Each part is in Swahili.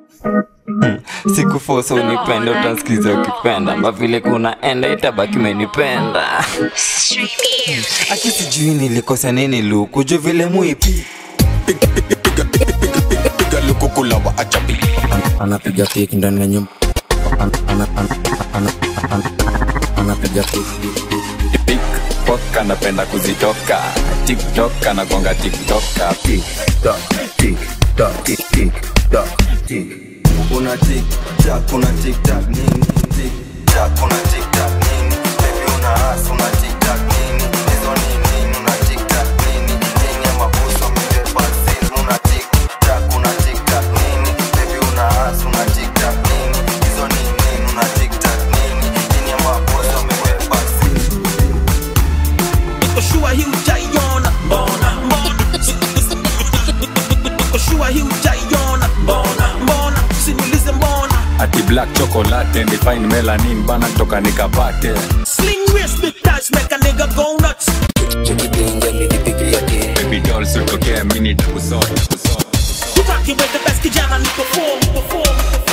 sikufosa unipenda utansikiza ukipenda mavile kunaenda itabaki menipenda aki sijui nilikosa nini luku juu vile muipi piga lukukula wa ajabi anapiga keki ndani ya nyumba Ana- ana- ana- ana- ana- anapiga keki tiktok anapenda kuzitoka tiktok anagonga tiktoka una tiktak una tiktak nini tiktak una tiktak nini baby una as una tiktak nini hizo ni nini una tiktak nini nini ya mabuso amebeba sil una tiktak una tiktak nini baby una as una tiktak nini hizo ni nini una tiktak nini nini ya mabuso amebeba sil Nikoshua hii hujaiona mbona mbona Nikoshua hii hujaiona mbona mbona Usiniulize mbona ati black chocolate and fine melanin bana toka nikapate Sling wrist big touch make a nigga go nuts baby doll sitokea mini takusota You rockin' with the best kijana niko form niko form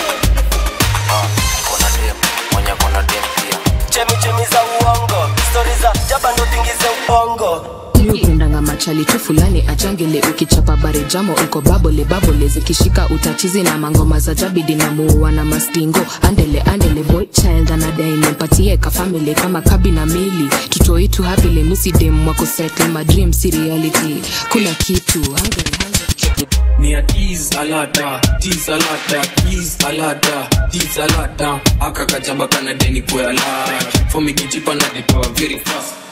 chemichemi za uongo stori za jaba ndo tingize ubongo miupendanga machali tu fulani achangele ukichapa bare jamo uko babole babole zikishika utachizi na mangoma za jabidi na muua na mastingo andele andele boy child anadai nimpatie ka family kama kabi na mili tutoitu hapile misidem wako settle my dream si reality kuna kitu hungry, hungry. Me a tease alada, tease alada, tease alada, tease alada. Aka kachamba kana deni kwa alada. For me kichipa na detoa very fast.